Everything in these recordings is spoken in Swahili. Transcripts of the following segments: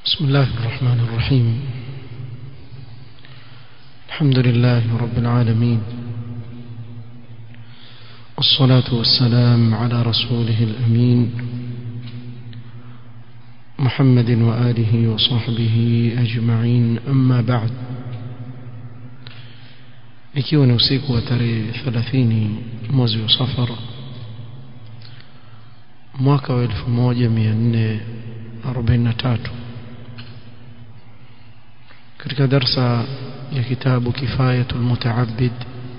بسم الله الرحمن الرحيم الحمد لله رب العالمين والصلاة والسلام على رسوله الأمين محمد وآله وصحبه أجمعين أما بعد ikiwa ni usiku wa tarehe 30 mwezi wa safar mwaka wa 1443 katika darsa ya kitabu kifayatu almutaabbid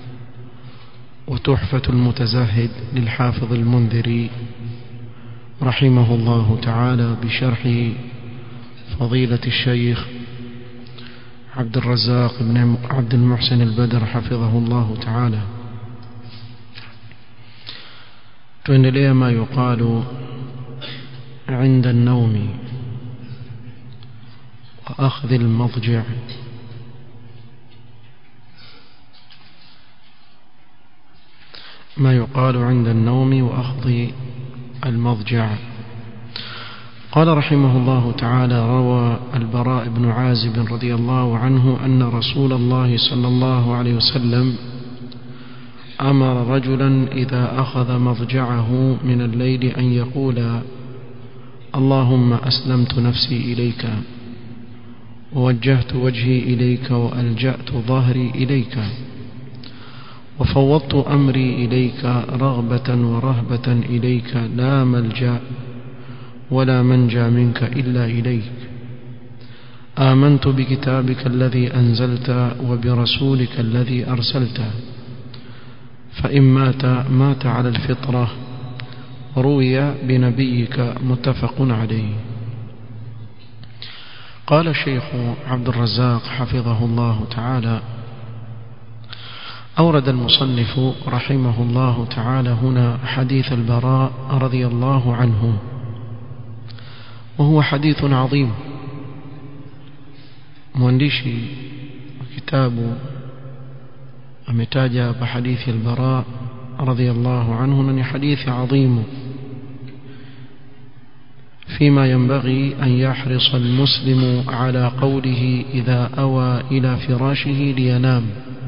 وتحفة المتزاهد للحافظ المنذري رحمه الله تعالى بشرح فضيلة الشيخ عبد الرزاق بن عبد المحسن البدر حفظه الله تعالى tuendelea ما يقال عند النوم وأخذ المضجع ما يقال عند النوم وأخذ المضجع قال رحمه الله تعالى روى البراء بن عازب رضي الله عنه أن رسول الله صلى الله عليه وسلم أمر رجلا إذا أخذ مضجعه من الليل أن يقول اللهم أسلمت نفسي إليك ووجهت وجهي إليك وألجأت ظهري إليك وفوضت أمري إليك رغبة ورهبة إليك لا ملجأ ولا منجى منك إلا إليك آمنت بكتابك الذي أنزلت وبرسولك الذي أرسلت فإن مات مات على الفطرة روي بنبيك متفق عليه قال الشيخ عبد الرزاق حفظه الله تعالى أورد المصنف رحمه الله تعالى هنا حديث البراء رضي الله عنه وهو حديث عظيم مwandishi kitabu ametaja hapa hadithi al-Bara radhiyallahu anhu na ni hadithi adhimu فيما ينبغي أن يحرص المسلم على قوله إذا أوى إلى فراشه لينام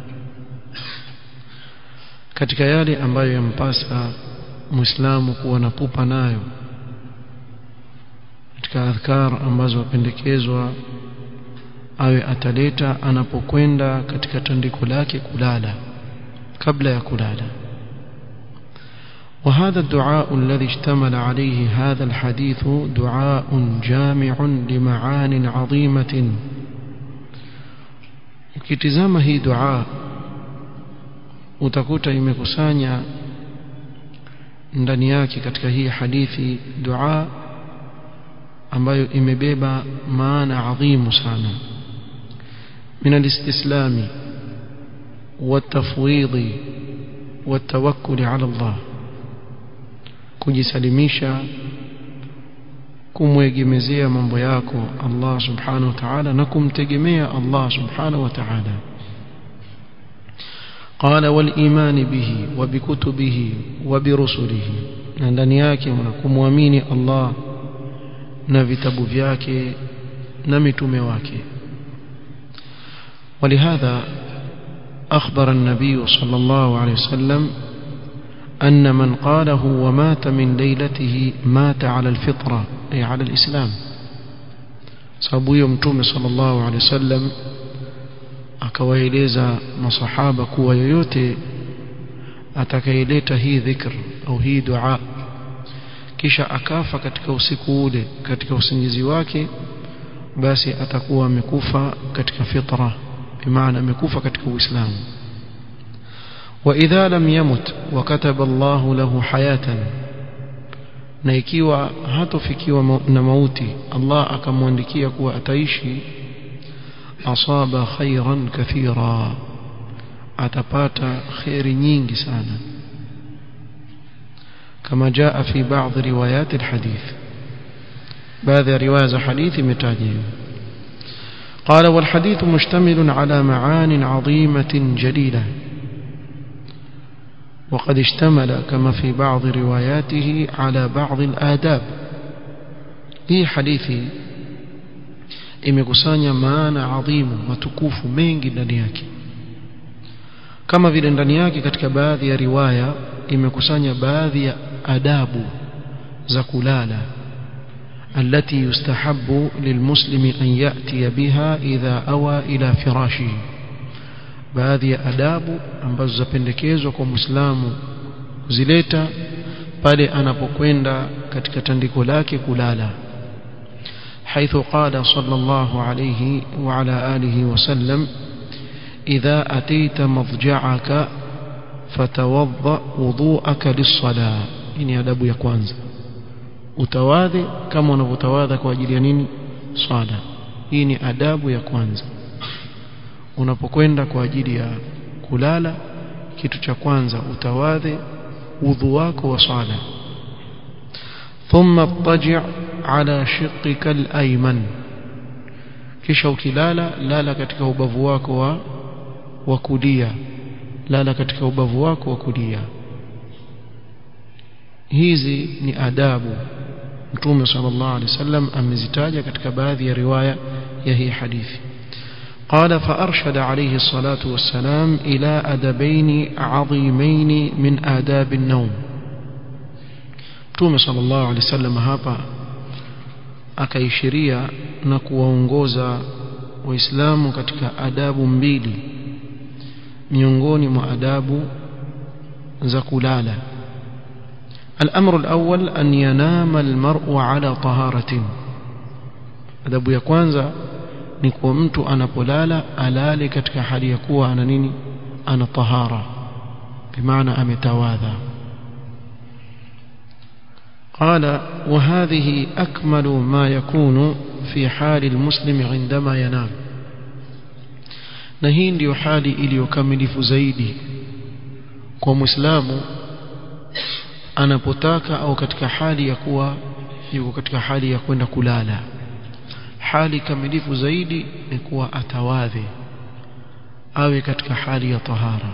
katika yale ambayo yampasa muislamu kuwa na pupa nayo katika adhkar ambazo wapendekezwa awe ataleta anapokwenda katika tandiko lake kulala kabla ya kulala وهذا الدعاء الذي اشتمل عليه هذا الحديث دعاء جامع لمعان عظيمة ukitizama hii dua utakuta imekusanya ndani yake katika hii hadithi dua ambayo imebeba maana adhimu sana من الاستسلام والتفويض والتوكل على الله kujisalimisha kumwegemezea mambo yako Allah subhanahu wa ta'ala na kumtegemea Allah subhanahu wa ta'ala قال والإيمان به وبكتبه وبرسله na ndani yake kumwamini Allah na vitabu vyake na mitume wake ولهذا أخبر النبي صلى الله عليه وسلم أن من قاله ومات من ليلته مات على الفطرة أي على الإسلام sababu hiyo mtume sallallahu alaihi wasallam akawaeleza masahaba kuwa yoyote atakayeleta hii dhikr au hii dua kisha akafa katika usiku ule katika usingizi wake basi atakuwa amekufa katika fitra bimaana amekufa katika uislamu واذا لم يمت وكتب الله له حياه na ikiwa hatofikiwa na mauti Allah akamwandikia kuwa ataishi asaba khairan kathira atapata khairi nyingi sana kama jaa fi baadhi riwayat alhadith baadhi ya riwaya za hadithi imetaja قال والحديث مشتمل على معان عظيمة جليلة وقد اشتمل كما في بعض رواياته على بعض الآداب hii hadithi imekusanya maana adhimu matukufu mengi ndani yake kama vile ndani yake katika baadhi ya riwaya imekusanya baadhi ya adabu za kulala التي يستحب للمسلم أن يأتي بها إذا أوى إلى فراشه baadhi ya adabu ambazo zapendekezwa kwa Muislamu kuzileta pale anapokwenda katika tandiko lake kulala حيث قال صلى الله عليه وعلى آله وسلم إذا أتيت مضجعك فتوضأ وضوءك للصلاة إني أدب يا كwanza utawadhe kama unavyotawadha kwa ajili ya nini swala hii ni adabu ya kwanza unapokwenda kwa ajili ya kulala kitu cha kwanza utawadhe udhu wako wa swala thumma taji' ala shiqqika al-ayman kisha ukilala lala katika ubavu wako wa wa kulia lala katika ubavu wako wa kulia hizi ni adabu mtume sallallahu alaihi wasallam amezitaja katika baadhi ya riwaya ya hii hadithi قال فأرشد عليه الصلاة والسلام إلى أدبين عظيمين من آداب النوم تومي صلى الله عليه وسلم هابا akaishiria na kuwaongoza waislamu katika adabu mbili miongoni mwa adabu za kulala الأمر الأول أن ينام المرء على طهارة adabu ya kwanza ni kuwa mtu anapolala alale katika hali ya kuwa ana nini ana tahara bimaana ametawadha قال وهذه أكمل ما يكون في حال المسلم عندما ينام na hii ndiyo hali iliyokamilifu zaidi kwa muislamu anapotaka au katika hali ya kuwa yuko katika hali ya kwenda kulala hali kamilifu zaidi ni kuwa atawadhe awe katika hali ya tahara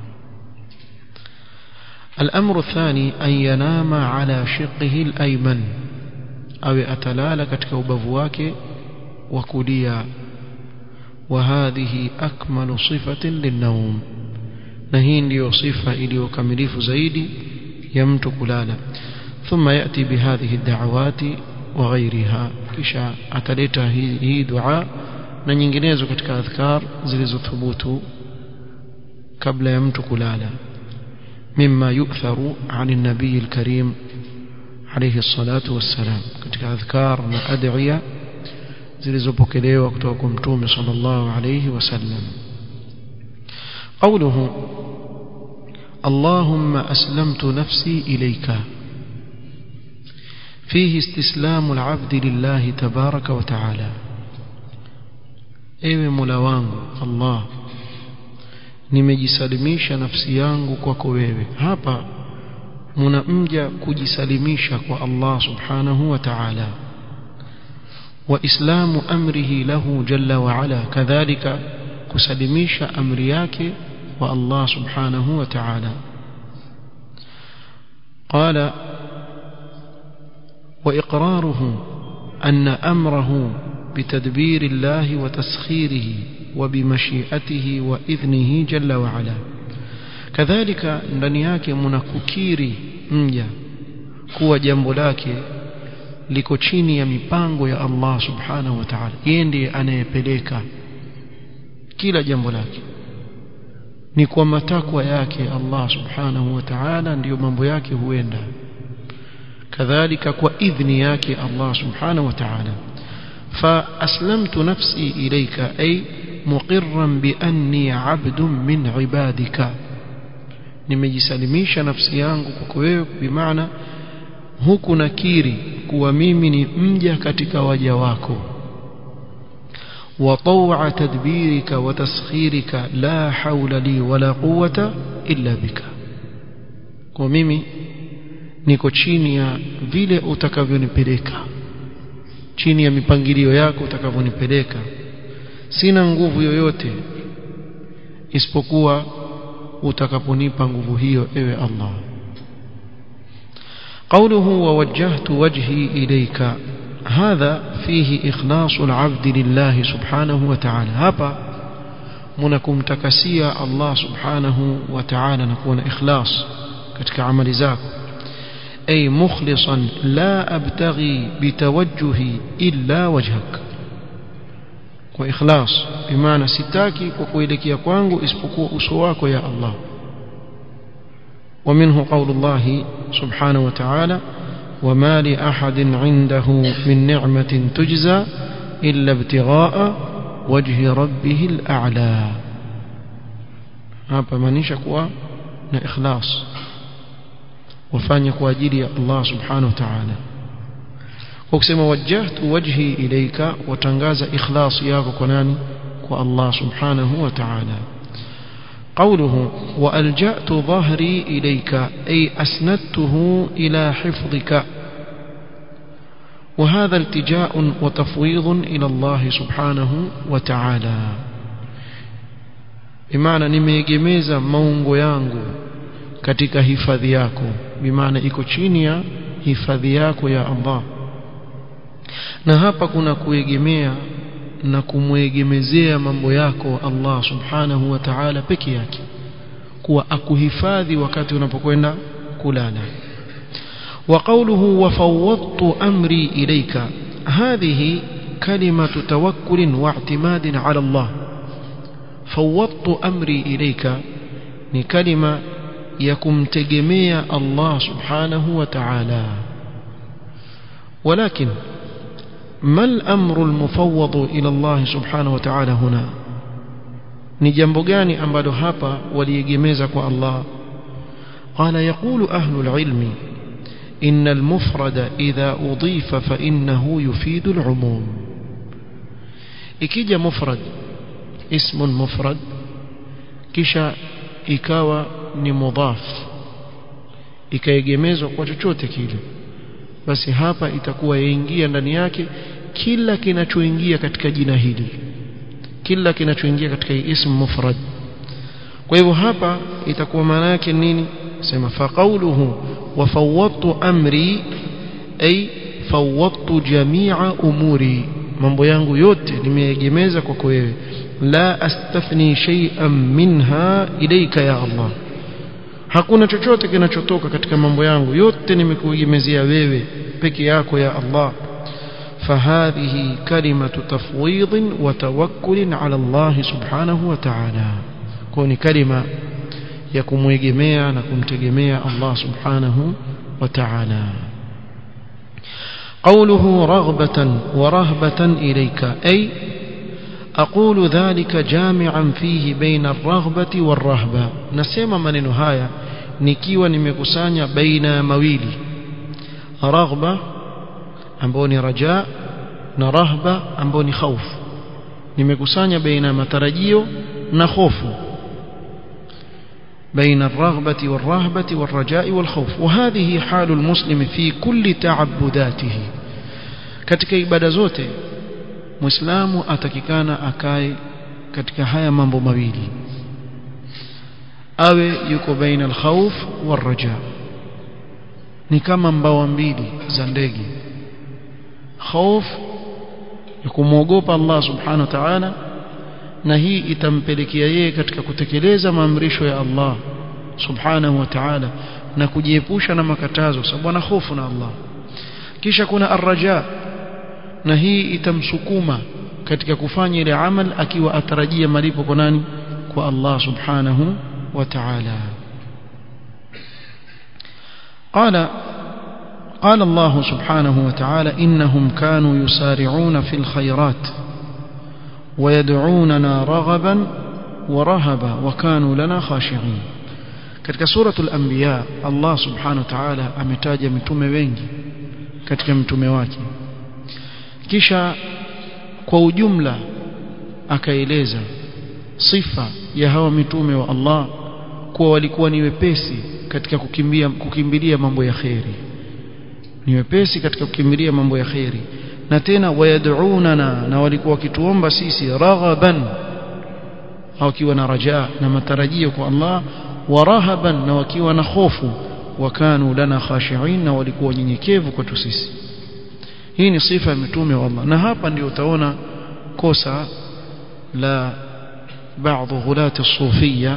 الأمر الثاني أن ينام على شقه الأيمن أو أتلال كتك وبفواك وكليا وهذه أكمل صفة للنوم نهين لي صفة إلي وكمليف زيدي يمت كلالا ثم يأتي بهذه الدعوات وغيرها kisha ataleta hii, hii dua na nyinginezo katika adhkar zilizothubutu kabla ya mtu kulala mimma yu'tharu 'an an-nabiy al-karim alayhi salatu wassalam katika adhkar na adhiya zilizopokelewa kutoka kwa mtume sallallahu alayhi wasallam قوله اللهم أسلمت نفسي إليك فيه استسلام العبد لله تبارك وتعالى ewe mola wangu allah nimejisalimisha nafsi yangu kwako wewe hapa muna mja kujisalimisha kwa allah subhanahu wa ta'ala wa islamu amrihi lahu jalla wa ala kadhalika kusalimisha amri yake kwa allah subhanahu wa ta'ala qala وإقراره أن أمره بتدبير الله وتسخيره وبمشيئته وإذنه جل وعلا كذلك ndani yake mnakukiri mja kuwa jambo lake liko chini ya mipango ya Allah subhanahu wa ta'ala yeye ndiye anayepeleka kila jambo lake ni kwa matakwa yake Allah subhanahu wa ta'ala ndiyo mambo yake huenda كذلك وإذن ياك الله سبحانه وتعالى فأسلمت نفسي إليك أي مقرا بأني عبد من عبادك nimejisalimisha nafsi yangu kwako wewe bimaana huku nakiri kuwa mimi ni mja katika waja wako wa tawa tadbirika wa taskhirika la haula li wala quwwata illa bika kwa mimi niko chini ya vile utakavyonipeleka chini ya mipangilio yako utakavyonipeleka sina nguvu yoyote isipokuwa utakaponipa nguvu hiyo ewe Allah قوله ووجهت وجهي إليك هذا فيه إخلاص العبد لله سبحانه وتعالى هابا منكم تكسيا الله سبحانه وتعالى نكون إخلاص كتك عمل زاك أي مخلصا لا أبتغي بتوجهي إلا وجهك وإخلاص بمعنى ستاكي وكويلك يكوانغو اسبقوا أسواك يا الله ومنه قول الله سبحانه وتعالى وما لأحد عنده من نعمة تجزى إلا ابتغاء وجه ربه الأعلى hapa maanisha kuwa na ikhlas wafanye kwa ajili ya Allah subhanahu wa ta'ala kwa kusema wajjahtu wajhi ilayka watangaza ikhlas yako kwa nani kwa Allah subhanahu wa ta'ala قوله وألجأت ظهري إليك أي أسندته إلى حفظك وهذا التجاء وتفويض إلى الله سبحانه وتعالى بمعنى nimeegemeza maungo yangu katika hifadhi yako bimaana iko chini ya hifadhi yako ya Allah na hapa kuna kuegemea na kumwegemezea mambo yako Allah subhanahu wa ta'ala peke yake kuwa akuhifadhi wakati unapokwenda kulala وقوله وفوضت أمري إليك هذه كلمة توكل واعتماد على الله فوضت أمري إليك كلمة يكم تجميع الله سبحانه وتعالى ولكن ما الأمر المفوض إلى الله سبحانه وتعالى هنا ni jambo gani ambalo hapa waliegemeza kwa Allah قال يقول أهل العلم إن المفرد إذا أضيف فإنه يفيد العموم ikija mufrad ismun mufrad kisha ikawa ni mudhaf ikaegemezwa kwa chochote kile basi hapa itakuwa yaingia ndani yake kila kinachoingia katika jina hili kila kinachoingia katika ism mufrad kwa hivyo hapa itakuwa maana yake nini sema faqauluhu wa fawwadtu amri ay fawwadtu jami'a umuri mambo yangu yote nimeegemeza kwako wewe la astafni shay'an minha ilayka ya Allah hakuna chochote kinachotoka katika mambo yangu yote nimekuegemezea wewe peke yako ya Allah فهذه كلمة تفويض وتوكل على الله سبحانه وتعالى كون كلمة يكم يجميع نكم تجميع الله سبحانه وتعالى قوله رغبة ورهبة إليك أي أقول ذلك جامعا فيه بين الرغبة والرهبة نسيما من نهاية nikiwa nimekusanya baina ya mawili raghba ambao ni raja na rahba ambao ni khaufu nimekusanya baina ya matarajio na hofu بين الرغبة والرهبة والرجاء والخوف وهذه حال المسلم في كل تعبداته katika ibada zote muislamu atakikana akae katika haya mambo mawili awe yuko baina alkhawf warraja ni kama mbawa mbili za ndege khauf ya kumwogopa Allah subhanahu wa ta'ala na hii itampelekea yeye katika kutekeleza maamrisho ya Allah subhanahu wa ta'ala na kujiepusha na makatazo sababu ana hofu na Allah kisha kuna arraja na hii itamsukuma katika kufanya ile amal akiwa atarajia malipo kwa nani kwa Allah subhanahu wa ta'ala قال قال الله سبحانه وتعالى إنهم كانوا يسارعون في الخيرات ويدعوننا رغبا ورهبا وكانوا لنا خاشعين katika suratul anbiya Allah subhanahu wa ta'ala ametaja mitume wengi katika mtume wake kisha kwa ujumla akaeleza sifa ya hawa mitume wa Allah kuwa walikuwa ni wepesi katika kukimbia kukimbilia mambo ya kheri ni wepesi katika kukimbilia mambo ya kheri na tena wayad'unana na walikuwa wakituomba sisi raghaban wakiwa na raja na matarajio kwa Allah wa rahaban na wakiwa na hofu wakanu lana khashi'in na walikuwa nyenyekevu kwetu sisi hii ni sifa ya mitume wa Allah na hapa ndio utaona kosa la baadhi ghulati sufia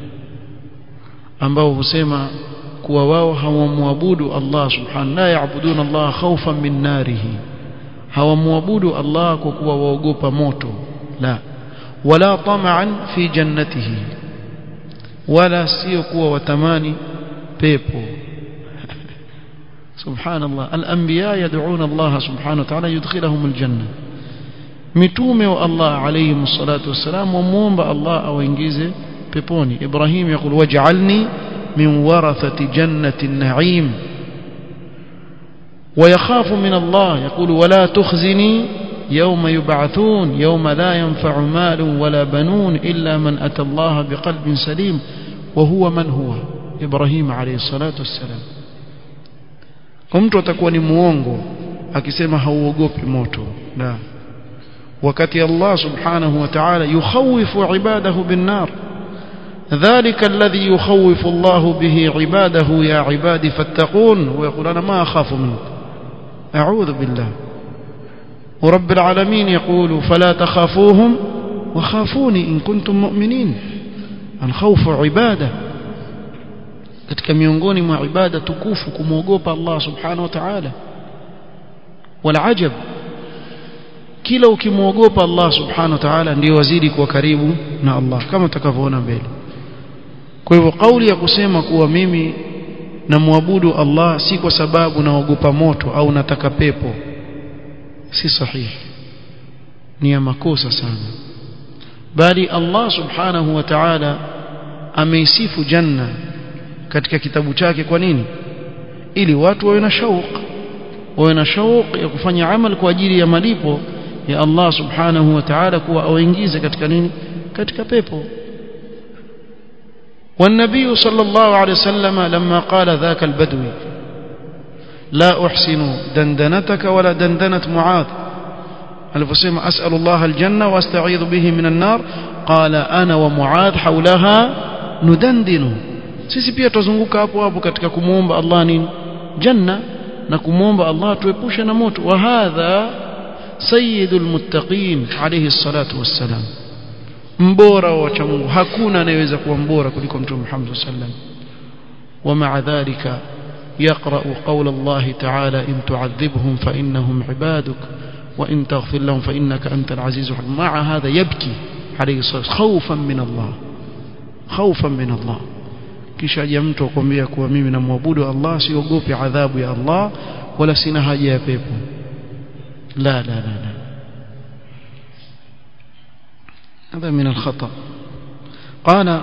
ambao husema kuwa wao hawamwabudu Allah subhanahu la yaabuduna Allah khawfan min narihi hawamwabudu Allah kwa kuwa waogopa moto la wala tama'an fi jannatihi wala sio kuwa watamani pepo subhanallah al-anbiya yad'una Allah subhanahu wa ta'ala yudkhiluhum al-janna mitume wa Allah alayhi salatu wassalam wamuomba Allah awaingize peponi Ibrahim yakul waj'alni min warathati jannati an-na'im ويخاف من الله يقول ولا تخزني يوم يبعثون يوم لا ينفع مال ولا بنون إلا من أتى الله بقلب سليم وهو من هو إبراهيم عليه الصلاة والسلام mtu atakuwa ni muongo akisema hauogopi moto la wakati Allah subhanahu wa ta'ala yukhawifu ibadahu bin nar ذلك الذي يخوف الله به عباده يا عبادي فاتقون ويقول أنا ما أخاف منك أعوذ بالله ورب العالمين يقول فلا تخافوهم وخافوني إن كنتم مؤمنين الخوف عبادة katika miongoni mwa ibada tukufu kumwogopa Allah subhanahu wa ta'ala wala ajab kila ukimwogopa Allah subhanahu wa ta'ala ndio wazidi kuwa karibu na Allah kama utakavyoona mbele kwa hivyo kauli ya kusema kuwa mimi namwabudu Allah si kwa sababu naogopa moto au nataka pepo si sahihi ni ya makosa sana bali Allah subhanahu wa ta'ala ameisifu janna katika kitabu chake kwa nini ili watu wawe na shauq wawe na shauq ya kufanya amal kwa ajili ya malipo ya Allah subhanahu wa ta'ala kuwa awaingize katika nini katika pepo والنبي صلى الله عليه وسلم لما قال ذاك البدوي لا أحسن دندنتك ولا دندنة معاذ الفسيم أسأل الله الجنة واستعيذ به من النار قال أنا ومعاذ حولها ندندن sisi pia tuzunguka hapo hapo katika kumuomba Allah nini janna na kumuomba Allah tuepushe na moto wa hadha sayyidul muttaqin alayhi salatu wassalam mbora wa wacha Mungu hakuna anayeweza kuwa mbora kuliko mtume Muhammad sallam ومع ذلك يقرأ قول الله تعالى إن تعذبهم فإنهم عبادك وإن تغفر لهم فإنك أنت العزيز الحكيم مع هذا يبكي عليه الصلاة خوفا من الله خوفا من الله kisha aje mtu akwambia kuwa mimi namwabudu Allah siogopi adhabu ya Allah wala sina haja ya pepo la la la la هذا من الخطأ قال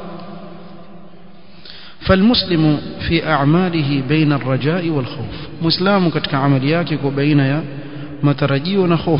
فالمسلم في أعماله بين الرجاء والخوف مسلم كتك عملياك وبين يا مترجي ونخوف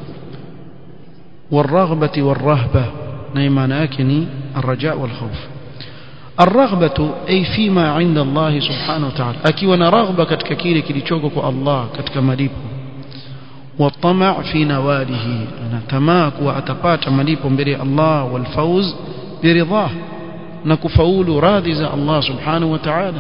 والرغبة والرهبة نيمان أكني الرجاء والخوف الرغبة أي فيما عند الله سبحانه وتعالى أكي وانا رغبة كتك كيلي كيلي الله كتك مليبه والطمع في نواله أنا تماك وأتقات مليب بري الله والفوز برضاه نكفول راذز الله سبحانه وتعالى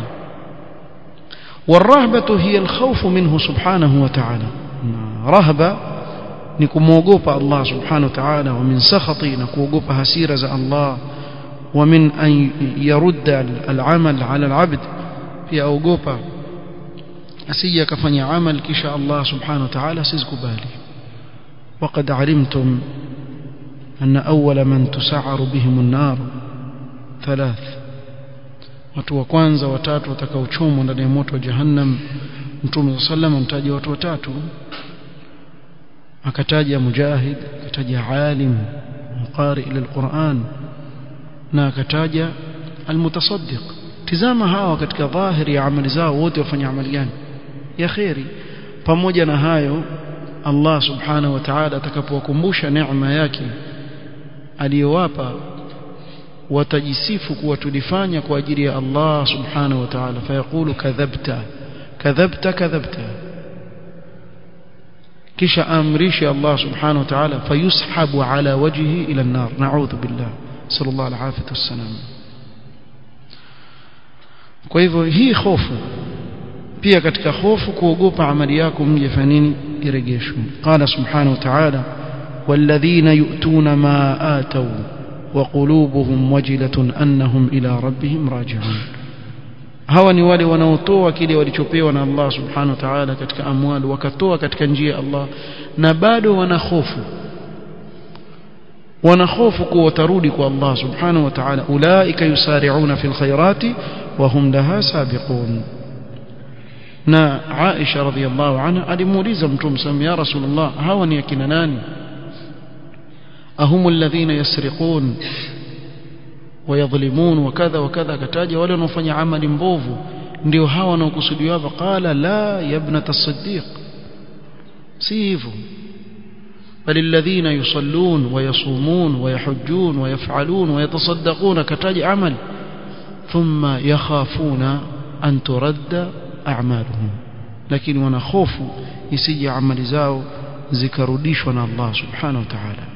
والرهبة هي الخوف منه سبحانه وتعالى رهبة نكموغوب الله سبحانه وتعالى ومن سخطي نكوغوب هسيرة الله ومن أن يرد العمل على العبد في أوغوبا asije akafanya amal kisha Allah subhanahu wa ta'ala sizikubali وقد علمتم أن أول من تسعر بهم النار ثلاث watu wa kwanza watatu watakaochomwa ndani ya moto wa jahannam mtume sallam amtaja watu watatu akataja mujahid akataja alim mqari lilquran na akataja almutasaddiq tizama hawa katika dhahiri ya amali zao wote wafanya amali gani ya khairi pamoja na hayo Allah subhanahu wa ta'ala atakapowakumbusha neema yake aliyowapa watajisifu kuwa tulifanya kwa ajili ya Allah subhanahu wa ta'ala fayaqulu kadhabta kadhabta kadhabta kisha amrisha Allah subhanahu wa ta'ala fayushabu ala wajhihi ila an-nar na'udhu billah sallallahu alaihi wasallam kwa hivyo hii hofu pia katika hofu kuogopa amali yako mje fanya nini irejeshwe qala subhanahu wa ta'ala والذين يؤتون ما آتوا وقلوبهم وجلة أنهم إلى ربهم راجعون hawa ni wale wanaotoa kile walichopewa na Allah subhanahu wa ta'ala katika amwali wakatoa katika njia ya Allah na bado wana hofu wana hofu kuwa watarudi kwa Allah subhanahu wa ta'ala ulaika yusari'una fil khairati wa hum laha sabiqun na Aisha radhiyallahu anha alimuuliza mtume sallam ya rasulullah hawa ni akina nani ahum alladhina yasriqun ويظلمون وكذا وكذا كتاجا wale wanaofanya amali mbovu ndio hawa wanaokusudiwa hapa qala la ya ibnat as-siddiq si hivyo بل الذين يصلون ويصومون ويحجون ويفعلون ويتصدقون كتاج عمل ثم يخافون أن ترد أعمالهم لكن ونخوف يسجي عمل زاو ذكروديش الله سبحانه وتعالى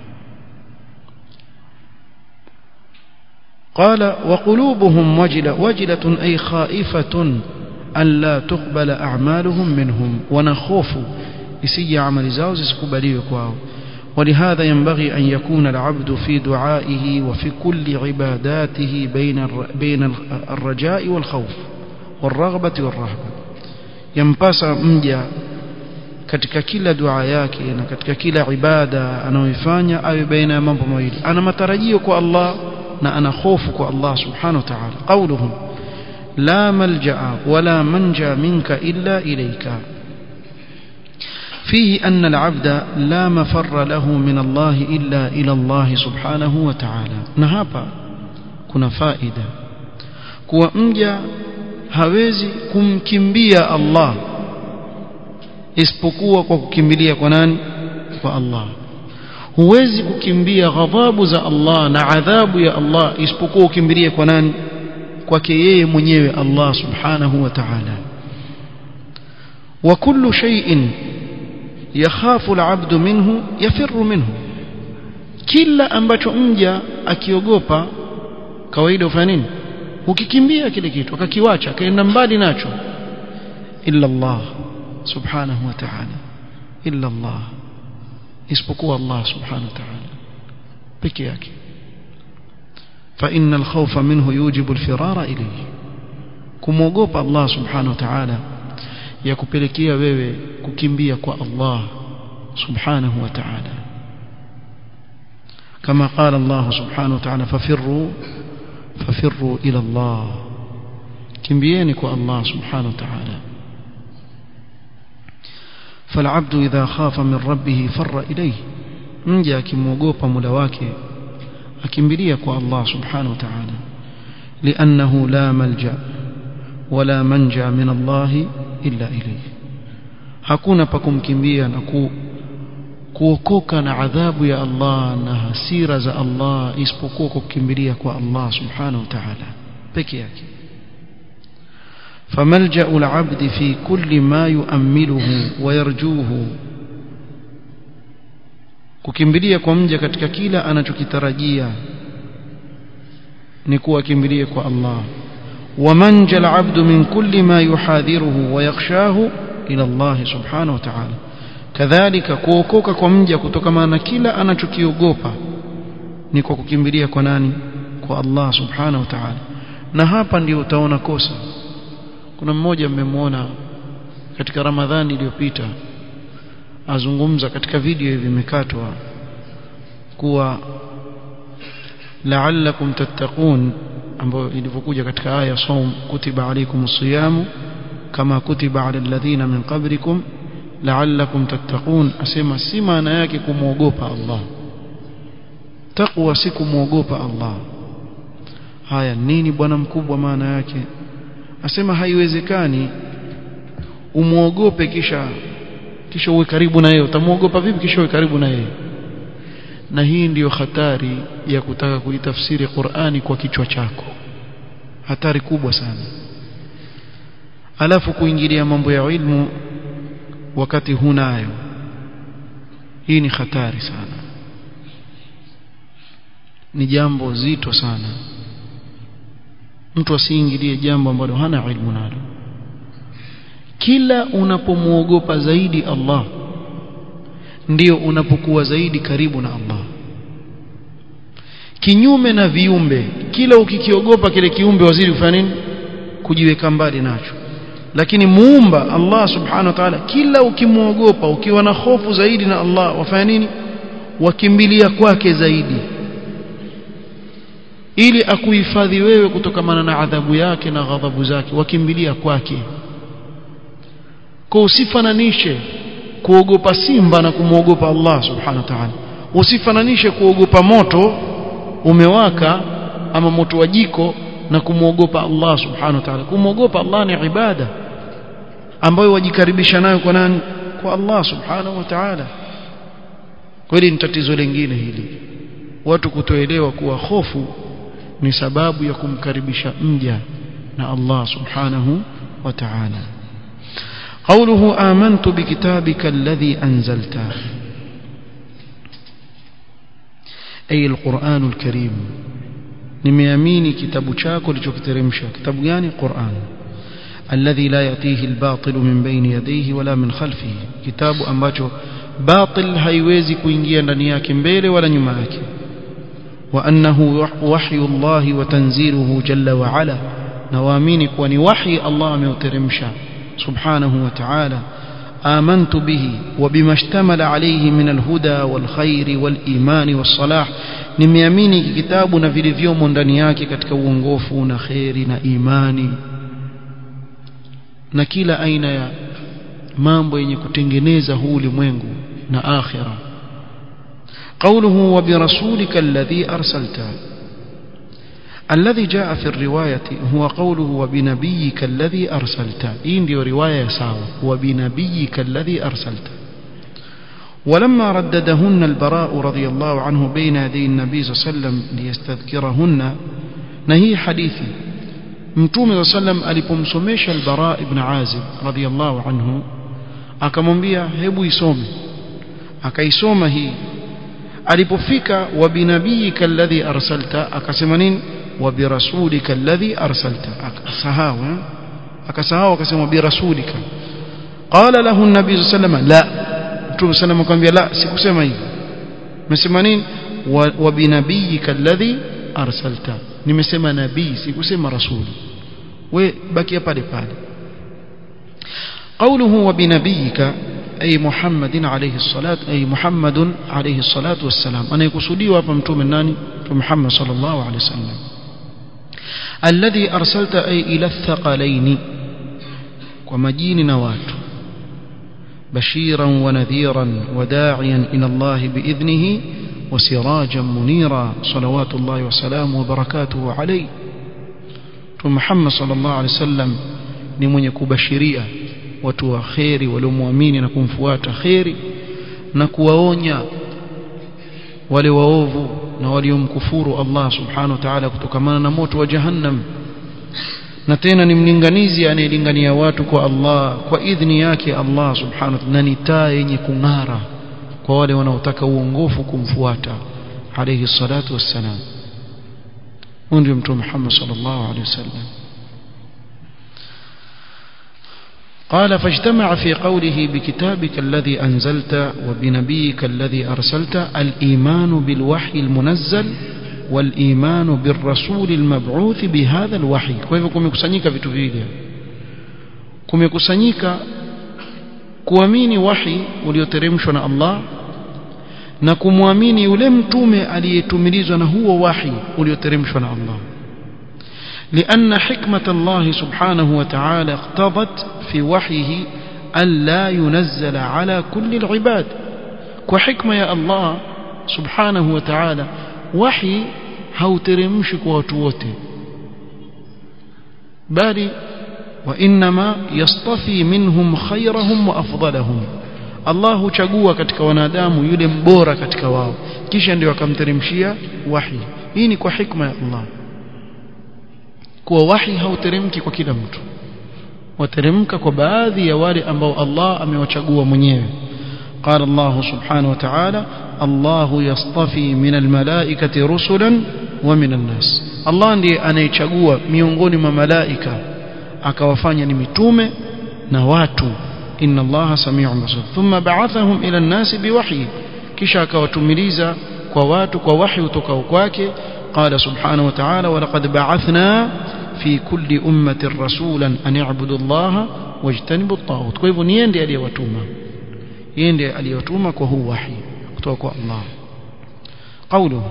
قال وقلوبهم وجلة وجلة أي خائفة أن لا تقبل أعمالهم منهم ونخوف يسجي عمل زاو زسكبلي كواو ولهذا ينبغي أن يكون العبد في دعائه وفي كل عباداته بين بين الرجاء والخوف والرغبة والرهبة ينبس مجا katika kila dua yake na katika kila ibada anayoifanya awe baina ya mambo mawili ana matarajio kwa Allah na ana hofu kwa Allah subhanahu wa ta'ala qawluhum la malja'a wala manja minka illa ilayka فيه أن العبد لا مفر له من الله إلا إلى الله سبحانه وتعالى نهابا كنا فائدة kuwa mja hawezi kumkimbia Allah isipokuwa kwa kukimbilia kwa nani kwa Allah huwezi kukimbia ghadhabu za Allah na adhabu ya Allah isipokuwa ukimbilie kwa nani kwake yeye mwenyewe Allah subhanahu wa ta'ala wa kullu shay'in yakhafu al-'abdu minhu yafirru minhu kila ambacho mja akiogopa kawaida ufanya nini ukikimbia kile kitu akakiwacha akaenda mbali nacho illa Allah subhanahu wa ta'ala illa Allah isipokuwa Allah subhanahu wa ta'ala peke yake فإن الخوف منه يوجب الفرار إليه kumwogopa Allah subhanahu wa ta'ala ya kupelekea wewe kukimbia kwa Allah subhanahu wa ta'ala kama qala Allah subhanahu wa ta'ala fafirru fafirru ila Allah kimbieni kwa Allah subhanahu wa ta'ala فالعبد إذا خاف من ربه فر إليه mja akimwogopa mola wake akimbilia kwa Allah subhanahu wa ta'ala لأنه لا ملجأ ولا منجا من الله إلا إليه hakuna pa kumkimbia na ku, kuokoka na adhabu ya Allah na hasira za Allah isipokuwa kukimbilia kwa Allah subhanahu wa ta'ala peke yake فملجأ العبد في كل ما يؤمله ويرجوه kukimbilia kwa mja katika kila anachokitarajia ni kuwa kimbilie kwa Allah ومنجى العبد من كل ما يحاذره ويخشاه إلى الله سبحانه وتعالى كذلك kuokoka kwa mja kutokana na kila anachokiogopa ni kwa kukimbilia kwa nani kwa Allah subhanahu wa ta'ala na hapa ndio utaona kosa kuna mmoja mmemwona katika Ramadhani iliyopita azungumza katika video hivi imekatwa kuwa la'allakum tattaqun ambayo ilivyokuja katika aya saum kutiba alaykum siyamu kama kutiba ala alladhina min qablikum la'allakum tattaqun asema si maana yake kumwogopa Allah taqwa si kumwogopa Allah haya nini bwana mkubwa maana yake asema haiwezekani umuogope kisha kisha uwe karibu na yeye utamwogopa vipi kisha uwe karibu na yeye na hii ndiyo hatari ya kutaka kuitafsiri Qur'ani kwa kichwa chako hatari kubwa sana alafu kuingilia mambo ya ilmu wakati hunayo hii ni hatari sana ni jambo zito sana mtu asiingilie jambo ambalo hana ilmu nalo kila unapomwogopa zaidi Allah ndio unapokuwa zaidi karibu na Allah kinyume na viumbe kila ukikiogopa kile kiumbe wazidi kufanya nini kujiweka mbali nacho lakini muumba Allah subhanahu wa ta'ala kila ukimwogopa ukiwa na hofu zaidi na Allah wafanya nini wakimbilia kwake zaidi ili akuhifadhi wewe kutokamana na adhabu yake na ghadhabu zake wakimbilia kwake kwa usifananishe kuogopa simba na kumwogopa Allah subhanahu wa ta'ala usifananishe kuogopa moto umewaka ama moto wa jiko na kumwogopa Allah subhanahu wa ta'ala kumwogopa Allah ni ibada ambayo wajikaribisha nayo kwa nani kwa Allah subhanahu wa ta'ala kweli ni tatizo lingine hili watu kutoelewa kuwa hofu ni sababu ya kumkaribisha mja na Allah subhanahu wa ta'ala قوله آمنت بكتابك الذي أنزلت أي القرآن الكريم nimeamini kitabu chako ulichokiteremsha kitabu gani Qur'an alladhi la yatihi albatil min bayni yadayhi wala min khalfihi kitabu ambacho batil haiwezi kuingia ndani yake mbele wala nyuma yake wa annahu wahyu Allah wa tanziluhu jalla wa ala na waamini kuwa ni wahi Allah ameuteremsha subhanahu wa ta'ala آمنت به وبما اشتمل عليه من الهدى والخير والإيمان والصلاح nimeamini kitabu na vilivyomo ndani yake katika uongofu na kheri na imani na kila aina ya mambo yenye kutengeneza huu ulimwengu na akhira قوله وبرسولك الذي أرسلته الذي جاء في الرواية هو قوله وبنبيك الذي أرسلت إن دي رواية ساوى وبنبيك الذي أرسلت ولما رددهن البراء رضي الله عنه بين يدي النبي صلى الله عليه وسلم ليستذكرهن نهي حديثي mtume saa sallam alipomsomesha albara ibn azib radhiallahu anhu akamwambia hebu isome akaisoma hii alipofika wabinabiyika alladhi arsalta akasema nini wabirasulika alladhi arsalta akasahau akasahau akasema birasulika qala lahu an-nabi sallallahu alayhi wasallam la mtume sallam akamwambia la sikusema hivyo nimesema nini wabinabiyika alladhi arsalta nimesema nabii sikusema rasuli we bakia pale pale قوله وبنبيك أي محمد عليه الصلاة أي محمد عليه الصلاة والسلام أنا يقصدي وابمتم الناني محمد صلى الله عليه وسلم الذي أرسلت أي إلى الثقلين ومجين نوات بشيرا ونذيرا وداعيا إلى الله بإذنه وسراجا منيرا صلوات الله وسلامه وبركاته عليه محمد صلى الله عليه وسلم ni mwenye kubashiria watu wa kheri waliomwamini na kumfuata kheri na kuwaonya wale waovu na waliomkufuru Allah subhanahu wa ta'ala kutokamana na moto wa jahannam na tena ni mlinganizi anayelingania watu kwa Allah kwa idhni yake Allah subhanahu wa ta'ala na ni taa yenye kung'ara kwa wale wanaotaka uongofu kumfuata alayhi salatu wassalam huyu ndio mtume Muhammad sallallahu alayhi wasallam قال فاجتمع في قوله بكتابك الذي أنزلت وبنبيك الذي أرسلت الإيمان بالوحي المنزل والإيمان بالرسول المبعوث بهذا الوحي كيف كمkusanyika vitu vile kumekusanyika kuamini wahi ulioteremshwa na Allah na kumwamini yule mtume aliyetumilizwa na huo wahi ulioteremshwa na Allah لأن حكمة الله سبحانه وتعالى اقتضت في وحيه ألا ينزل على كل العباد وحكمة يا الله سبحانه وتعالى وحي hauteremshi kwa watu wote bali وإنما يصطفي منهم خيرهم وأفضلهم Allah huchagua katika wanadamu yule mbora katika wao kisha ndio akamteremshia wahi hii ni kwa hikma ya Allah kuwa wahi hauteremki kwa kila mtu wateremka kwa baadhi ya wale ambao Allah amewachagua mwenyewe قال الله سبحانه وتعالى الله يصطفي من الملائكة رسلا ومن الناس الله ndiye anayechagua miongoni mwa malaika akawafanya ni mitume na watu inna allaha samiun basir thumma ba'athahum ila an-nasi biwahyi kisha akawatumiliza kwa watu kwa wahyi kutoka kwake qala subhanahu wa ta'ala wa laqad ba'athna fi kulli ummatin rasulan an i'budu allaha wajtanibu at-taghut kwa hivyo ni ndiye aliyewatuma yeye ndiye aliyewatuma kwa huu wahyi kutoka kwa Allah قوله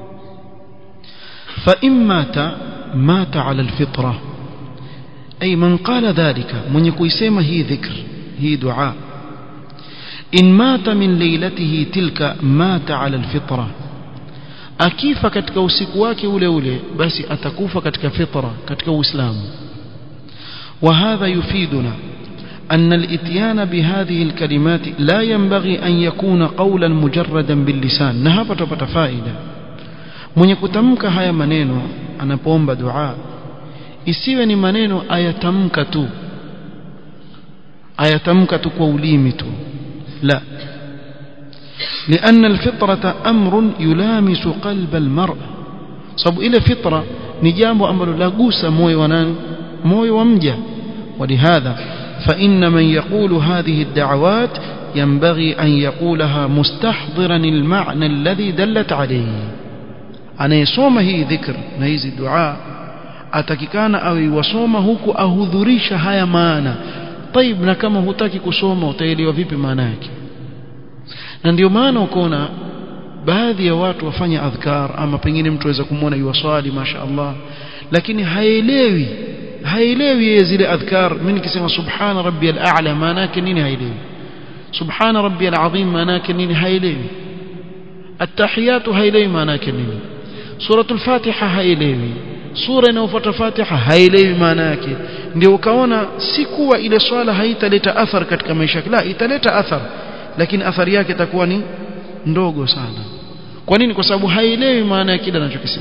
فإن مات مات على الفطرة أي من قال ذلك من يكويسيما هي ذكر هي دعاء إن مات من ليلته تلك مات على الفطرة akifa katika usiku wake ule ule basi atakufa katika fitra katika uislamu وهذا يفيدنا أن الاتيان بهذه الكلمات لا ينبغي أن يكون قولا مجردا باللسان نهابة تبت فائدة من يكتمك هيا منينو أنا بومب دعاء isiwe ni maneno ayatamka tu ayatamka tu kwa ulimi tu la لأن الفطرة أمر يلامس قلب المرء sababu ile fitra ni jambo ambalo lagusa moyo wa nani moyo wa mja ولهذا فإن من يقول هذه الدعوات ينبغي أن يقولها مستحضرا المعنى الذي دلت عليه أنا يصوم هي ذكر نهيز الدعاء atakikana awe wasoma huku ahudhurisha haya maana طيب na kama hutaki kusoma utaelewa vipi maana yake na ndio maana ukoona baadhi ya watu wafanya adhkar ama pengine mtu aweza kumwona yuwaswali mashaallah lakini haelewi haelewi yeye zile adhkar mimi nikisema subhana rabbiyal a'la maana yake nini haelewi subhana rabbiyal azim maana yake nini haelewi attahiyatu haelewi maana yake nini suratul fatiha haelewi sura inayofuata fatiha haelewi maana yake ndio ukaona si kuwa ile swala haitaleta athar katika maisha yake la italeta athar lakini athari yake itakuwa ni ndogo sana kwa nini kwa sababu haelewi maana ya kile anachokisema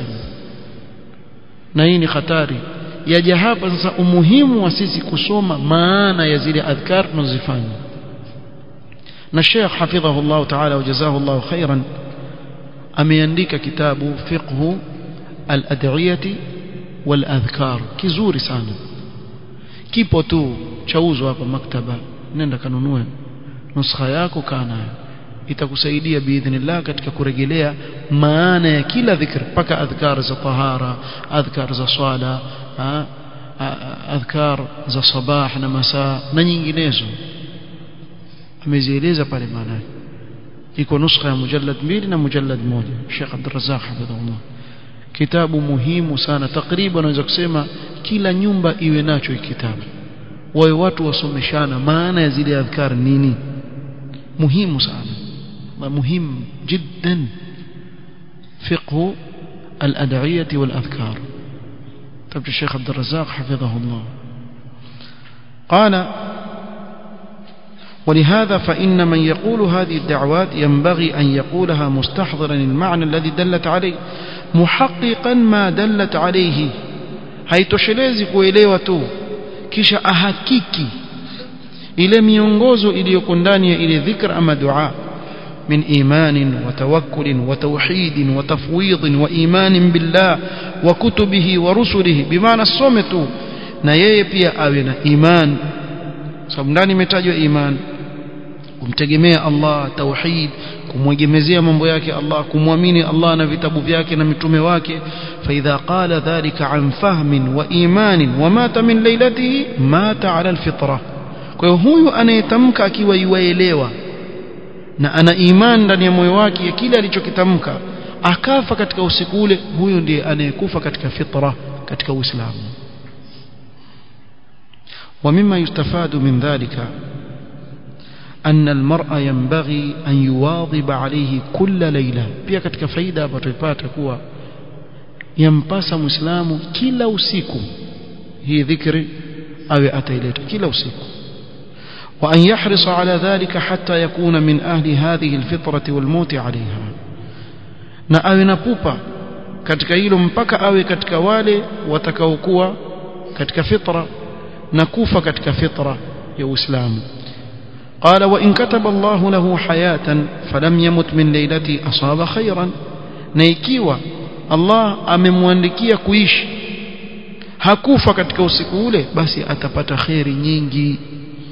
na hii ni hatari yaja hapa sasa umuhimu wa sisi kusoma maana ya zile adhkar tunazifanya na Sheikh hafidhahu Allah ta'ala wajazahu Allah khairan ameandika kitabu fiqhu al-ad'iyati wal-adhkar kizuri sana kipo tu chauzwa hapa maktaba nenda kanunue nuskha yako kana itakusaidia biidhnillah katika kurejelea maana ya kila dhikr mpaka adhkar za tahara adhkar za swala adhkar za sabah na masaa na nyinginezo amezieleza pale maana iko nuskha ya mujallad mbili na mujallad moja Sheikh Abdul Razzaq hafidhahullah kitabu muhimu sana takriban naweza kusema kila nyumba iwe nacho hiki kitabu wawe watu wasomeshana maana ya zile adhkar nini muhimu sana muhimu jiddan fiqhu al-ad'iyah wal-adhkar تبت الشيخ عبد الرزاق حفظه الله قال ولهذا فإن من يقول هذه الدعوات ينبغي أن يقولها مستحضرا المعنى الذي دلت عليه محققا ما دلت عليه haitoshelezi kuelewa tu kisha ahakiki ile miongozo iliyoko ndani ya ile dhikr ama dua من إيمان وتوكل وتوحيد وتفويض وإيمان بالله وكتبه ورسله بمعنى الصمت na yeye pia awe na iman sababu ndani imetajwa iman kumtegemea Allah tauhid kumwegemezea mambo yake Allah kumwamini Allah na vitabu vyake na mitume wake فإذا قال ذلك عن فهم وإيمان ومات من ليلته مات على الفطرة kwa hiyo huyu anayetamka akiwa yuaelewa na ana imani ndani ya moyo wake ya kile alichokitamka akafa katika usiku ule huyu ndiye anayekufa katika fitra katika Uislamu ومما يستفاد من ذلك أن المرء ينبغي أن يواظب عليه كل ليلة pia katika faida hapa tuipata kuwa yampasa muislamu kila usiku hii dhikri awe ataileta kila usiku وأن يحرص على ذلك حتى يكون من أهل هذه الفطرة والموت عليها na awe na pupa katika hilo mpaka awe katika wale watakaokuwa katika fitra na kufa katika fitra ya Uislamu قال وإن كتب الله له حياة فلم يمت من ليلتي أصاب خيرا na ikiwa Allah amemwandikia kuishi hakufa katika usiku ule basi atapata khairi nyingi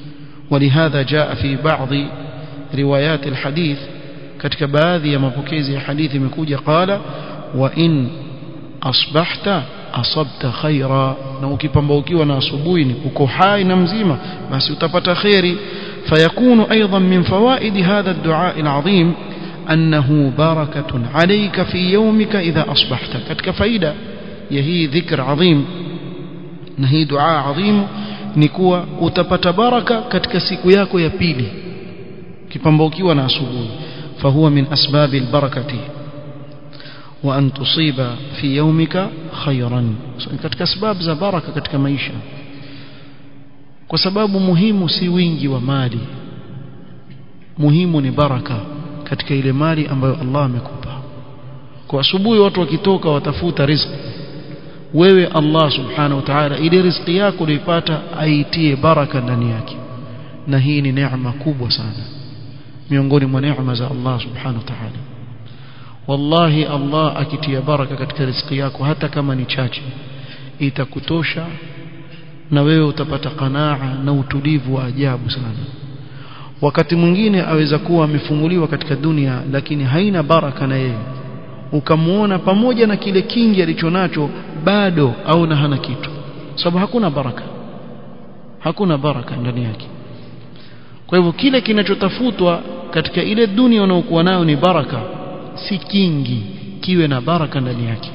ولهذا جاء في بعض روايات الحديث katika baadhi ya mapokezi ya hadithi imekuja qala wa in asbahta asabta khaira na ukipambaukiwa na asubuhi ni uko hai na mzima basi utapata khairi fayakunu aidan min fawaid hadha ad-du'a al-azim annahu barakatun alayka fi yawmika idha asbahta katika faida ya hii dhikr adhim na hii dua adhim ni kuwa utapata baraka katika siku yako ya pili kipambaukiwa na asubuhi fahuwa min asbabi albarakati wa an tusiba fi yawmika khayran so, katika sababu za baraka katika maisha kwa sababu muhimu si wingi wa mali muhimu ni baraka katika ile mali ambayo Allah amekupa kwa asubuhi watu wakitoka watafuta riziki wewe Allah subhanahu wa ta'ala ile riziki yako uliipata aitie baraka ndani yake na hii ni neema kubwa sana miongoni mwa neema za Allah subhanahu wa ta'ala wallahi Allah akitia baraka katika riziki yako hata kama ni chache itakutosha na wewe utapata qanaa na utulivu wa ajabu sana wakati mwingine aweza kuwa amefunguliwa katika dunia lakini haina baraka na yeye ukamuona pamoja na kile kingi alichonacho bado au na hana kitu sababu hakuna baraka hakuna baraka ndani yake kwa hivyo kile kinachotafutwa katika ile dunia unaokuwa nayo ni baraka si kingi kiwe na baraka ndani yake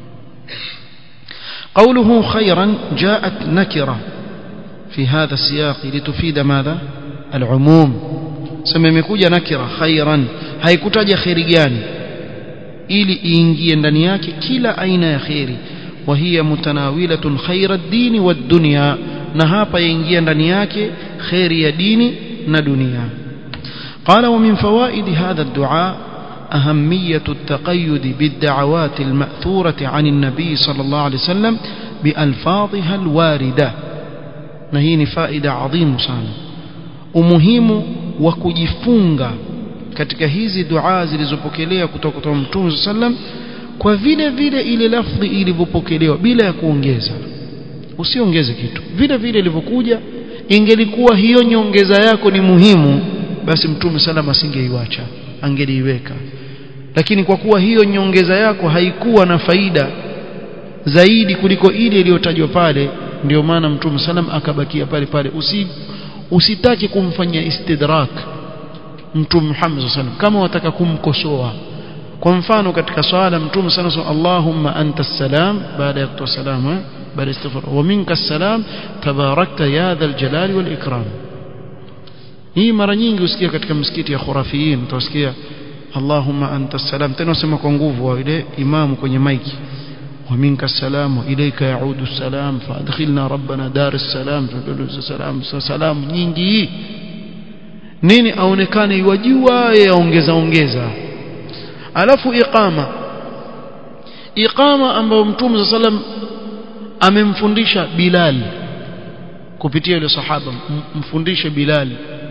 قوله خيرا جاءت نكرة في هذا السياق لتفيد ماذا العموم سممكوجا نكرة خيرا haikutaja khairi gani ili iingie ndani yake kila aina ya khairi wa hiya mutanawilatun khaira ad-din wad-dunya na hapa yaingia ndani yake khairi ya dini na dunia qala wa min fawaid hadha ad-du'a أهمية التقيد بالدعوات المأثورة عن النبي صلى الله عليه وسلم بألفاظها الواردة نهيني فائدة عظيم sana umuhimu wa kujifunga katika hizi dua zilizopokelewa kutoka kwa Mtume sallam kwa vile vile ile lafdhi ilivyopokelewa bila ya kuongeza usiongeze kitu vile vile ilivyokuja ingelikuwa hiyo nyongeza yako ni muhimu basi Mtume sallam asingeiacha angeliiweka lakini kwa kuwa hiyo nyongeza yako haikuwa na faida zaidi kuliko ile iliyotajwa pale ndio maana mtume salam akabakia pale pale usi usitaki kumfanyia istidrak mtume Muhammad sallam kama wataka kumkosoa kwa mfano katika swala mtume sana Allahumma anta salam baada ya kutoa salamu baada istighfar wa minka salam tabarakta ya dhal jalali wal ikram hii mara nyingi usikia katika msikiti ya khurafiyin utasikia Allahumma anta salam tena usema kwa nguvu wa ile imamu kwenye maiki wa minka salam wa ilayka yaudu salam fadkhilna rabbana dar salam salam salam nyingi nini aonekane yajua yaongeza ongeza alafu iqama iqama ambayo mtume sallam amemfundisha Bilal kupitia yule sahaba mfundishe Bilal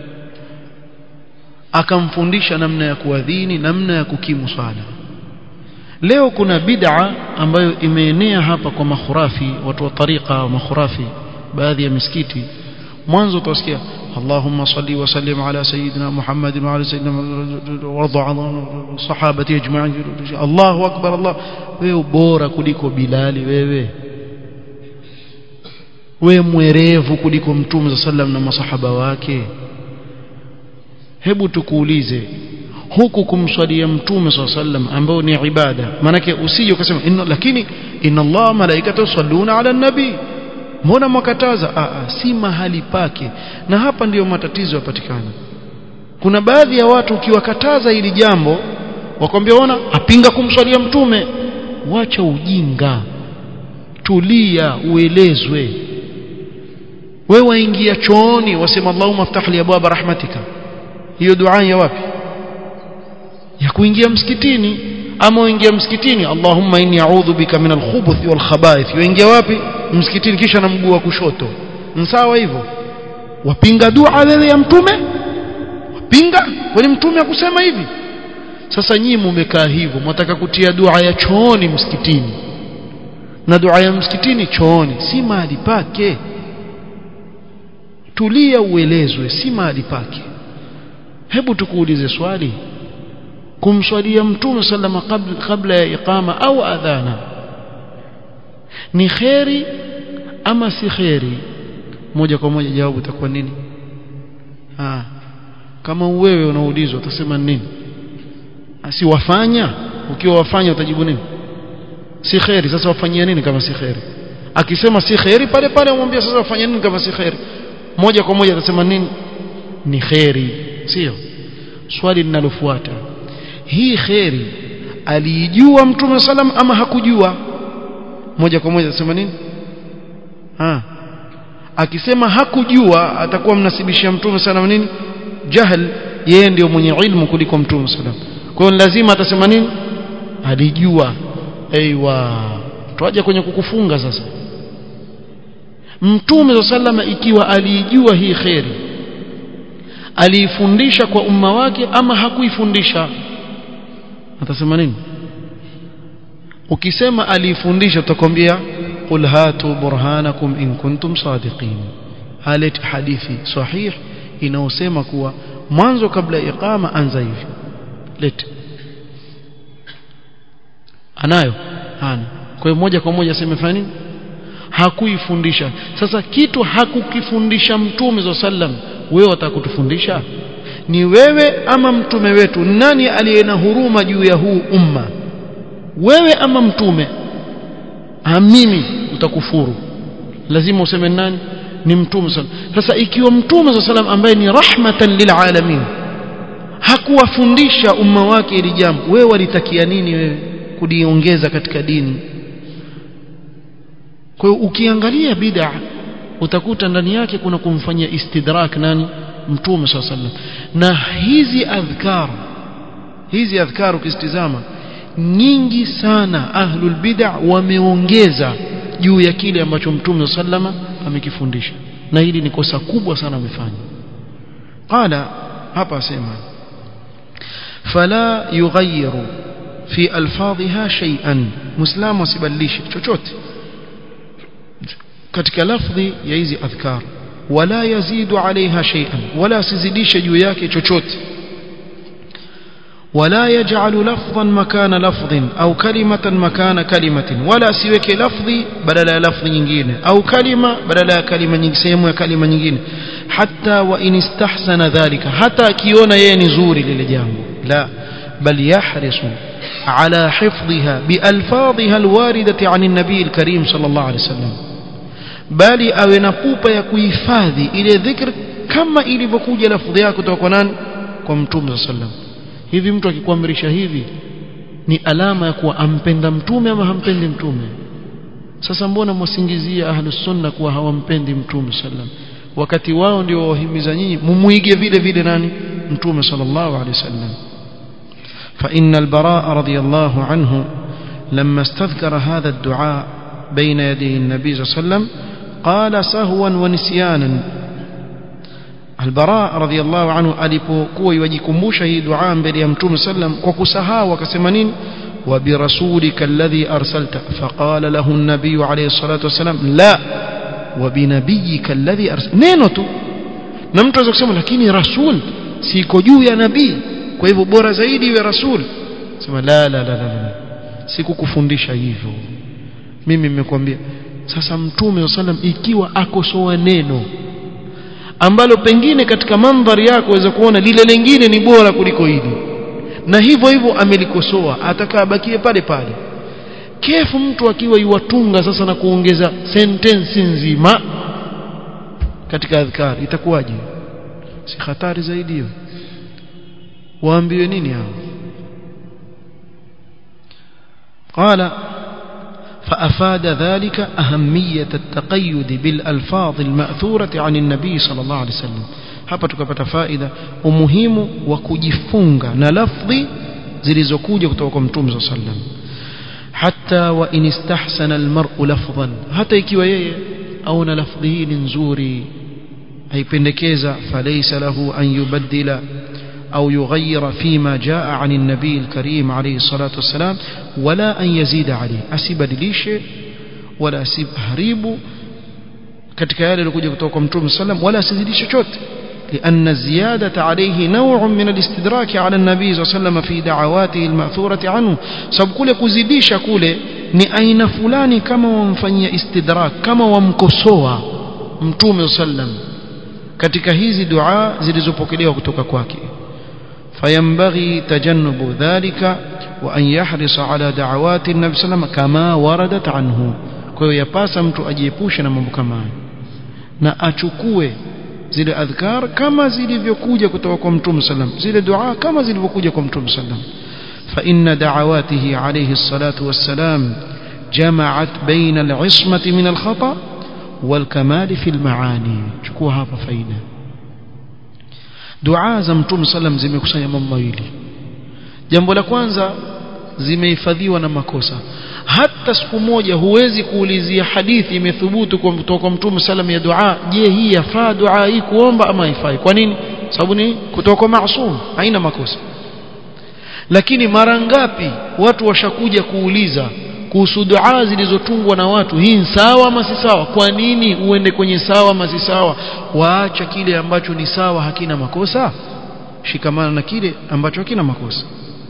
akamfundisha namna ya kuadhini namna ya kukimu swala leo kuna bid'a ambayo imeenea hapa kwa makhurafi watu wa tariqa wa makhurafi baadhi ya misikiti mwanzo utasikia اللهم صل وسلم على سيدنا محمد وعلى سيدنا وارضى عن صحابته اجمعين الله اكبر الله wewe bora kuliko bilali wewe wewe mwerevu kuliko mtume sallam na masahaba wake hebu tukuulize huku kumswalia mtume swalla sallam ambao ni ibada manake usije ukasema inna lakini inna Allah malaikatu yusalluna ala nabi mbona mwakataza a si mahali pake na hapa ndiyo matatizo yapatikana kuna baadhi ya watu ukiwakataza hili jambo wakwambia ona apinga kumswalia mtume wacha ujinga tulia uelezwe wewe waingia chooni wasema Allahumma aftah li abwaba rahmatika hiyo dua ya wapi ya kuingia msikitini ama uingia msikitini Allahumma inni a'udhu bika min al-khubuthi wal khaba'ith uingia wapi msikitini kisha na mguu wa kushoto sawa hivyo wapinga dua wewe ya mtume wapinga kwani mtume akusema hivi sasa nyinyi mumekaa hivyo mwataka kutia dua ya chooni msikitini na dua ya msikitini chooni si mahali pake tulia uelezwe si mahali pake hebu tukuulize swali kumswalia mtume sallama kabla, kabla ya iqama au adhana ni kheri ama si kheri moja kwa moja jawabu itakuwa nini ah kama wewe unaulizwa utasema nini si wafanya ukiwa wafanya utajibu nini si kheri sasa wafanyia nini kama si kheri akisema si kheri pale pale umwambia sasa wafanya nini kama si kheri moja kwa moja atasema nini ni kheri sio swali linalofuata hii kheri aliijua mtume salam ama hakujua moja kwa moja atasema nini ha. akisema hakujua atakuwa mnasibishia mtume salam nini jahl yeye ndio mwenye ilmu kuliko mtume salam kwa hiyo lazima atasema nini alijua aiwa tuaje kwenye kukufunga sasa mtume sallama ikiwa aliijua hii kheri aliifundisha kwa umma wake ama hakuifundisha atasema nini ukisema aliifundisha utakwambia qul hatu burhanakum in kuntum sadiqin halet hadithi sahih inaosema kuwa mwanzo kabla ya iqama anza hivi lete anayo hana kwa hiyo moja kwa moja asemefanya nini hakuifundisha sasa kitu hakukifundisha mtume za sallam wewe utakutufundisha ni wewe ama mtume wetu nani aliye na huruma juu ya huu umma wewe ama mtume amini utakufuru lazima useme nani ni mtume sallam sasa ikiwa mtume za sallam ambaye ni rahmatan lilalamin hakuwafundisha umma wake ili jambo wewe walitakia nini wewe kuliongeza katika dini kwa hiyo ukiangalia bid'a utakuta ndani yake kuna kumfanyia istidrak nani mtume swalla sallam na hizi adhkar hizi adhkar ukistizama nyingi sana ahlul bid'a wameongeza juu ya kile ambacho mtume sallama amekifundisha na hili ni kosa kubwa sana amefanya qala hapa asema fala yughayyiru fi alfadhiha shay'an muislamu asibadilishe chochote katika lafdhi ya hizi adhkar wala yazidu alaiha shay'an wala asizidishe juu yake chochote ولا يجعل لفظا مكان لفظ أو كلمة مكان كلمة ولا سيوك لفظي بدل لفظ nyingine أو كلمة بدل كلمة nyingine كلمة nyingine حتى وإن استحسن ذلك حتى كيونا يني زوري للجامو لا بل يحرص على حفظها بألفاظها الواردة عن النبي الكريم صلى الله عليه وسلم bali awe na pupa ya kuhifadhi ile dhikr kama ilivyokuja lafudhi yake kutoka kwa nani kwa mtume sallam hivi mtu akikuamrisha hivi ni alama ya kuwa ampenda mtume ama hampendi mtume sasa mbona mwasingizia ahlus sunna kuwa hawampendi mtume sallam wakati wao ndio wahimiza nyinyi mumuige vile vile nani mtume sallallahu alaihi wasallam فإن البراء رضي الله عنه لما استذكر هذا الدعاء بين يدي النبي صلى الله عليه وسلم قال سهوا ونسيانا البراء رضي الله عنه alipokuwa yajikumbusha hii dua mbele ya mtume sallam kwa kusahau akasema nini وبرسولك الذي أرسلت فقال له النبي عليه الصلاة والسلام لا وبنبيك الذي أرسلت neno tu na mtu anaweza kusema lakini rasul siko juu ya nabii kwa hivyo bora zaidi iwe rasul sema la la la la, la. sikukufundisha hivyo mimi nimekwambia sasa mtume sallam ikiwa akosoa neno ambalo pengine katika mandhari yako waweza kuona lile lingine ni bora kuliko hili na hivyo hivyo amelikosoa atakaa bakie pale pale kefu mtu akiwa iwatunga sasa na kuongeza sentensi nzima katika adhkar itakuwaje si hatari zaidi hiyo waambiwe nini hao قال فأفاد ذلك أهمية التقيد بالألفاظ المأثورة عن النبي صلى الله عليه وسلم hapa tukapata faida umuhimu wa kujifunga na lafdhi zilizokuja kutoka kwa mtume صلى الله عليه وسلم حتى وإن استحسن المرء لفظا hata ikiwa yeye aona lafdhi hii ni nzuri haipendekeza falaysa lahu an yubaddila أو يغير فيما جاء عن النبي الكريم عليه الصلاة والسلام ولا أن يزيد عليه أسيب دليش ولا أسيب هريب katika yale yaliokuja kutoka kwa mtume sallam wala asizidishe chochote لأن الزيادة عليه نوع من الاستدراك على النبي صلى الله عليه وسلم في دعواته المأثورة عنه sababu kule kuzidisha kule ni aina fulani kama wamfanyia istidrak kama wamkosoa mtume sallam katika hizi dua zilizopokelewa kutoka kwake فينبغي تجنب ذلك وأن يحرص على دعوات النبي صلى الله عليه وسلم كما وردت عنه kwa hiyo yapasa mtu ajiepushe na mambo kama hayo na achukue zile adhkar kama zilivyokuja kutoka kwa mtume sallam zile dua kama zilivyokuja kwa mtume sallam fa inna da'awatihi alayhi salatu wassalam jama'at baina al-ismati min al-khata wal kamal fi al-maani chukua hapa faida dua za mtume sallam zimekusanya mambo mawili jambo la kwanza zimehifadhiwa na makosa hata siku moja huwezi kuulizia hadithi imethubutu kutoka kwa mtume sallam ya dua je hii yafaa dua hii kuomba ama haifai kwa nini sababu ni kutoka kwa maasum haina makosa lakini mara ngapi watu washakuja kuuliza kuhusu dua zilizotungwa na watu hii ni sawa ama si sawa kwa nini uende kwenye sawa ama si sawa waacha kile ambacho ni sawa hakina makosa shikamana na kile ambacho hakina makosa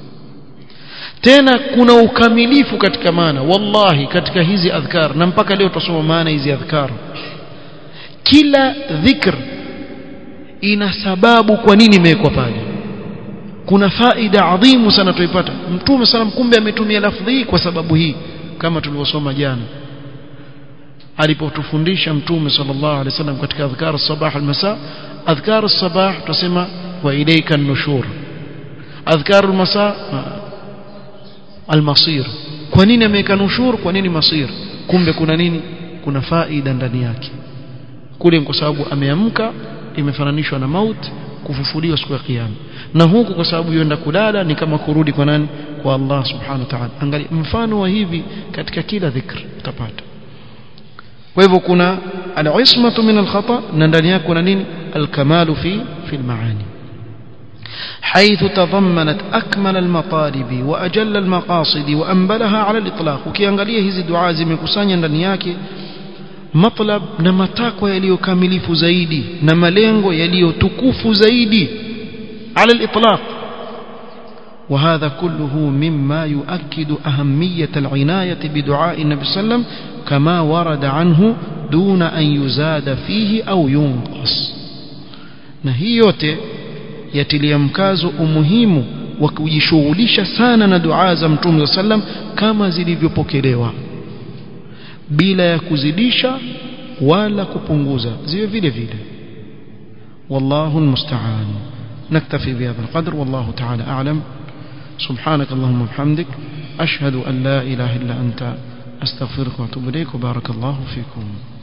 tena kuna ukamilifu katika maana wallahi katika hizi adhkar na mpaka leo tutasoma maana hizi adhkar kila dhikr ina sababu kwa nini imewekwa pale kuna faida adhimu sana tuipata mtume salam kumbe ametumia lafdhi hii kwa sababu hii kama tulivyosoma jana alipotufundisha mtume sallallahu alaihi wasallam katika adhkar sabah almasa adhkar sabah tutasema wa ilayka an-nushur adhkar almasa almasir kwa nini ameweka nushur kwa nini masir kumbe kuna nini kuna faida ndani yake kule kwa sababu ameamka imefananishwa na maut kufufuliwa siku ya kiyama na huku kwa sababu yuenda kulala ni kama kurudi kwa nani kwa Allah subhanahu wa ta'ala angalia mfano wa hivi katika kila dhikr utapata kwa hivyo kuna al-ismatu min al-khata na ndani yake kuna nini al-kamalu fi fi al-maani حيث تضمنت أكمل المطالب وأجل المقاصد وأنبلها على الإطلاق ukiangalia hizi dua zimekusanya ndani yake matlab na matakwa yaliyokamilifu zaidi na malengo yaliyotukufu zaidi على الإطلاق وهذا كله مما يؤكد أهمية العناية بدعاء النبي صلى الله عليه وسلم كما ورد عنه دون أن يزاد فيه أو ينقص نهي yatilia mkazo umuhimu wa kujishughulisha sana na dua za mtume sallam kama zilivyopokelewa bila ya kuzidisha wala kupunguza ziwe vile vile wallahu almusta'an naktafi bihadha alqadr wallahu ta'ala a'lam subhanak allahumma bihamdik ashhadu an la ilaha illa anta astaghfiruka wa atubu ilayk wa barakallahu fikum